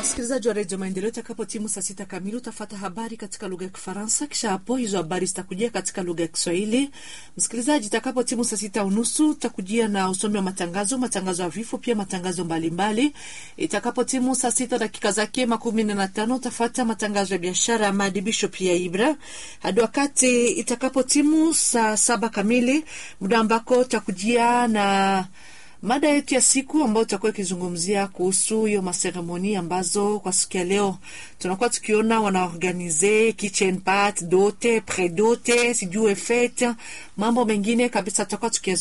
Msikilizaji wa redio Maendeleo, itakapo timu saa sita kamili utafata habari katika lugha ya Kifaransa. Kisha hapo hizo habari zitakujia katika lugha ya Kiswahili. Msikilizaji, itakapo timu saa sita unusu utakujia na usomi wa matangazo, matangazo ya vifo, pia matangazo mbalimbali. Itakapo timu saa sita dakika zake makumi nne na tano utafata matangazo ya biashara, maadibisho pia Ibra hadi wakati itakapo timu saa saba kamili, muda ambako utakujia na mada yetu ya siku ambayo tutakuwa ikizungumzia kuhusu hiyo maseremoni ambazo kwa siku ya leo tunakuwa tukiona wanaorganize kitchen part dote predote sijue fete mambo mengine kabisa tutakuwa tukia